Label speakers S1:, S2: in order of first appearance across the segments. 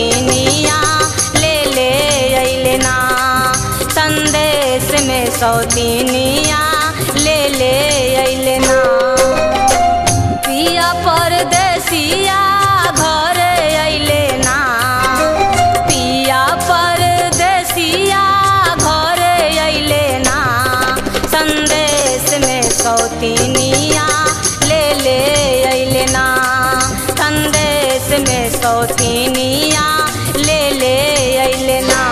S1: सौतीनिया ले ले अइले ना संदेश में सौतीनिया ले ले अइले ना पिया परदेसिया घरे अइले ना पिया परदेसिया घरे अइले ना संदेश में सौतीनिया ले ले अइले ना संदेश में सौतीनिया ले ले अइले ना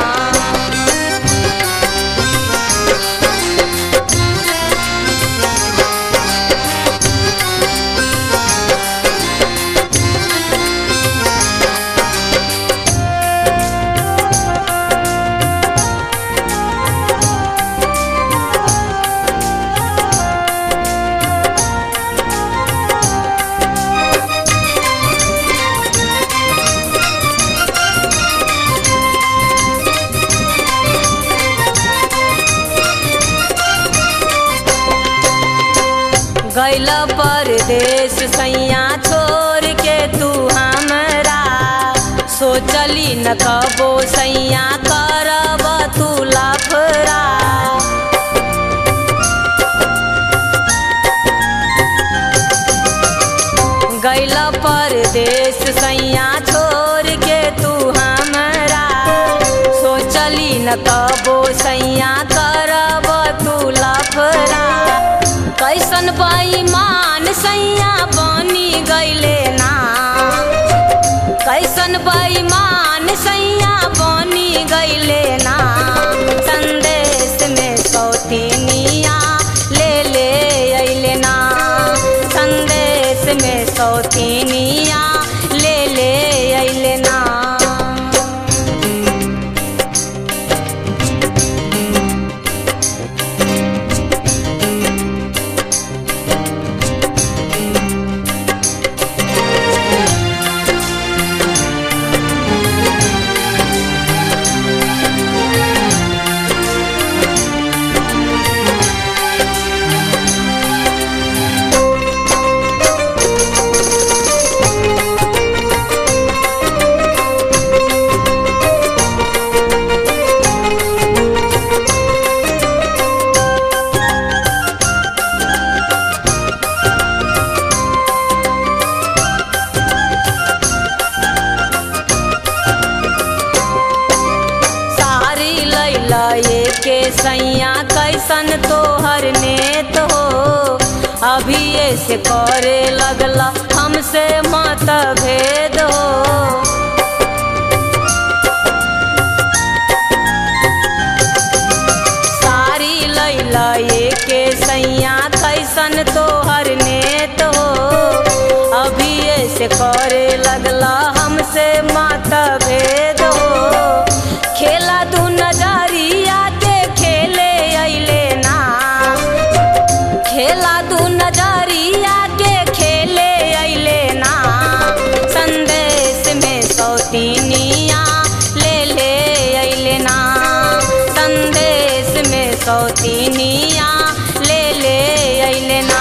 S1: गैल परदेश सैया छोड़ के तू हमरा सोचली न कबो सैया करब तू लफरा गैल परदेश सैया छोड़ के तू हमरा सोचली न कबो सैया करब तू लफरा कैसन बेईमान सैया बनी गैले ना कैसन बेईमान सैया बनी गैले ना संदेश में सौतीनिया ले ले अइले ना संदेश में सौतीनिया ले ले अइले ना सारी लैला के सैया कैसन तोहर नेत हो अभी ऐसे करे लगला हमसे मत भेद हो सारी लैला के सैया कैसन तोहर नेत हो अभी ऐसे करे लगला हमसे मत भेद हो खेला दू नजरिया के खेले अइले ना खेला दू नजरिया के खेले अइले ना संदेश में सौतीनिया ले ले अइले ना संदेश में सौतीनिया ले ले अइले ना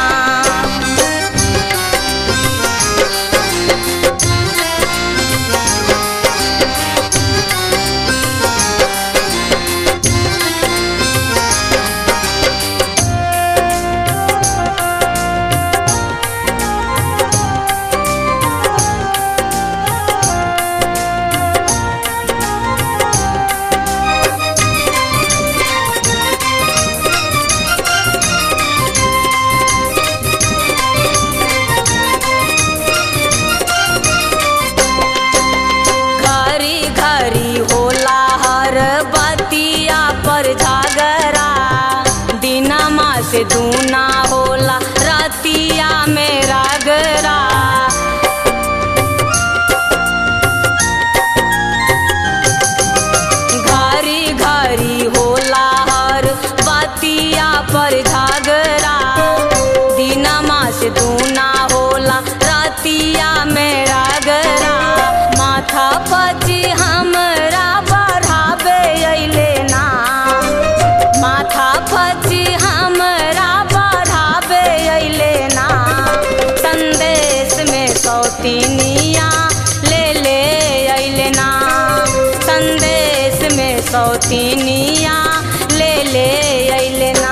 S1: सौतीनिया ले ले अइले ना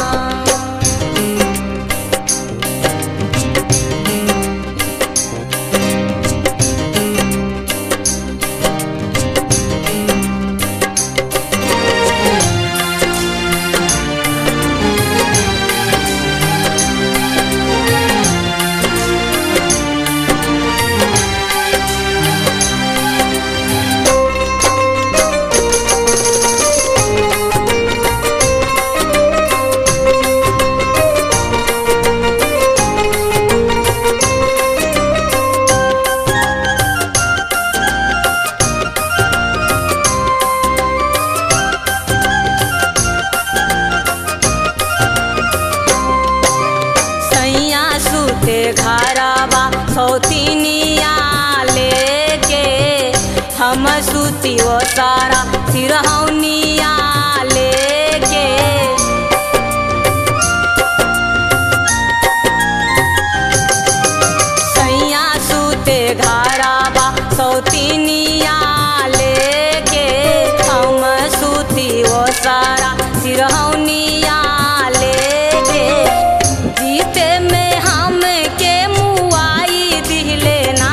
S1: सैया सुते घरवा सौतीनिया लेके हम सुती वो सारा सिरहौनिया लेके सैया सुते घरवा सौतीनिया लेके हम सुती वो सारा सिरहौनिया लेके जीते में हम के मुआई दिले ना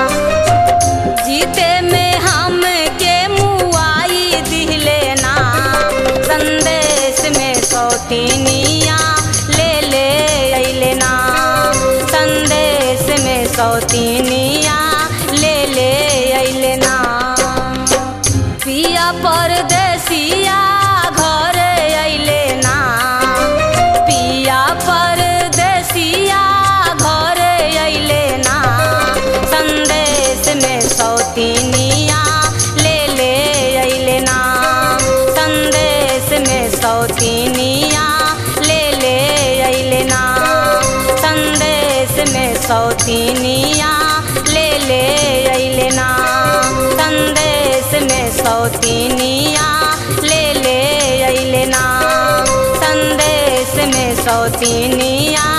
S1: जीते में हम के मुआई दिले ना संदेश में सौतीनिया ले ले अइले ना संदेश में सौतीनिया ले ले अइले ना पिया परदेसिया घर अइले ना पिया परदेसिया घर अइले ना संदेश में सौतीनिया ले ले अइले ना संदेश में सौतीनिया ले ले अइले ना संदेश में सौतीनिया ले ले अइले ना संदेश में सौतीनिया ले ले अइले ना संदेश में सौतीनिया